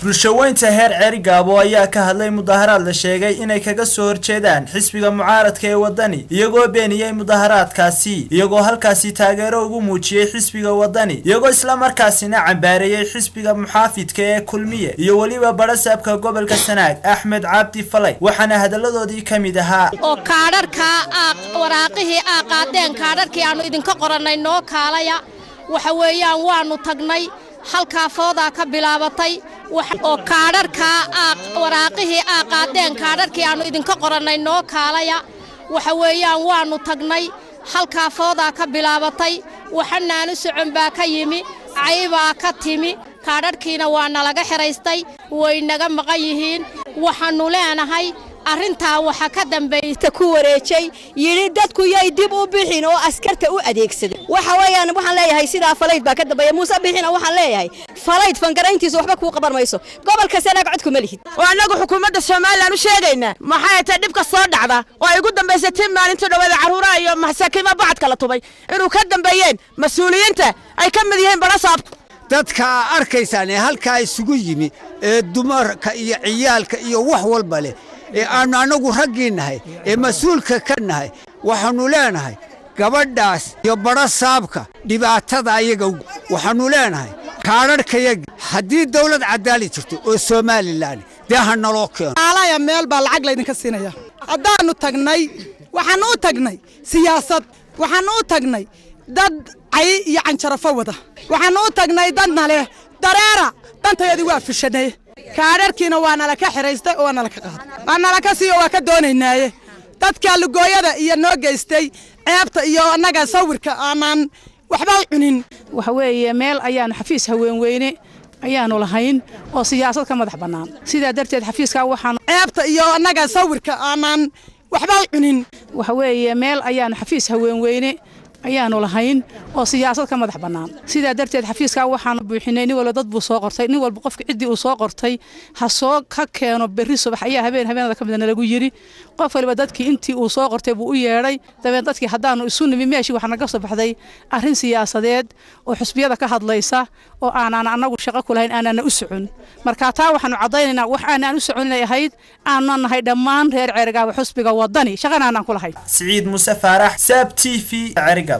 bulshaweynta heer ceerigaabo ayaa ka hadlay mudaharaad la sheegay inay kaga soo horjeedaan xisbiga mucaaradka ee wadani iyagoo beeniyey mudaharaadkaasi iyagoo halkaasi taageero ugu muujiyey xisbiga wadani iyagoo islamarkaasina cambaareeyey xisbiga muxaafidka ee kulmiye iyo weliba barasaabka gobolka sanaag axmed cabdi falay waxaana hadalladoodii ka mid ahaa oo kaadharkaa waraaqihii aa qaadeen kaadharkii aannu idinka qorannay noo kaalaya waxa weeyaan waannu tagnay halkaa foodaa ka bilaabatay oo kaadharkaa waraaqihii aa qaadeen kaadharkii aannu idinka qorannay noo kaalaya waxa weeyaan waannu tagnay halkaa foodaa ka bilaabatay waxanaanu socon baa ka yimi caybaa ka timi kaadharhkiina waa nalaga xidhaystay way naga maqan yihiin waxaannu leenahay arrintaa waxa ka dambaysta ku wareejay yidhi dadku yay dib u bixin oo askarta u adeegsaday waxa weeyaan waxaan leeyahay sidaa falayd baa ka dambeeya muuse bixina waxaan leeyahay falayd fangarayntiisa waxba kuu qaban mayso gobolka sanaag codku ma lihid oo annagu xukuumadda somalilan u sheegaynaa maxay tay dhibka soo dhacda oo ay ugu dambaysay tii maalintii dhaweeda carruuraha iyo masaakiima bacadka la tubay inuu ka dambeeyeen mas-uuliyiinta ay ka mid yihiin barasaabku dadka arkaysaan ee halkaa isugu yimi ee dumarka iyo ciyaalka iyo wax walba leh ee aannu annagu raggii nahay ee mas-uulka ka nahay waxaannu leenahay gabadhaas iyo badho saabka dhibaatada ayaga waxaannu leenahay kaadharhkayaga haddii dawlad caddaali jirto oo somalilan dee ha naloo keeno aalaya meel baa lacag laydinka siinaya haddaannu tagnay waxaannu u tagnay siyaasad waxaannu u tagnay dad cay iyo canjarafo wada waxaannu u tagnay dadna leh dareera dantayadii waa fishanay kaadharkiina waa nala ka xidhaystay oo waa nala ka qaaday waa nala ka siiyo waa ka doonaynaaye dadka lugooyada iyo noo geystay ceebta iyo annaga sawirka aanaan waxba cunin waxa weeye meel ayaannu xafiis haweenweyne ayaannu lahayn oo siyaasad ka madax bannaan sidaa darteed xafiiskaa waxaanu ceebta iyo annaga sawirka aanaan waxba cunin waxa weeye meel ayaannu xafiis haweenweyne ayaannu lahayn oo siyaasad ka madax bannaan sidaa darteed xafiiskaa waxaanu buuxinay nin walba dad buu soo qortay nin walba qofka ciddii uu soo qortay ha soo ka keeno berri subax ayaa habeen habeenada ka mida nalagu yidhi qof waliba dadkii intii uu soo qortay buu u yeedhay dabeen dadkii haddaannu isu nimi meeshii waxaa naga soo baxday arrin siyaasadeed oo xusbiyada ka hadlaysa oo aanaan annagu shaqo ku lahayn aanaana u socon marka taa waxaannu caddaynaynaa wax aanaan u socon inay ahayd aanan nahay dhammaan reer ceerigaaba xusbiga waddani shaqana aanaan ku lahayn siciid muuse faarax saab t v ceeriga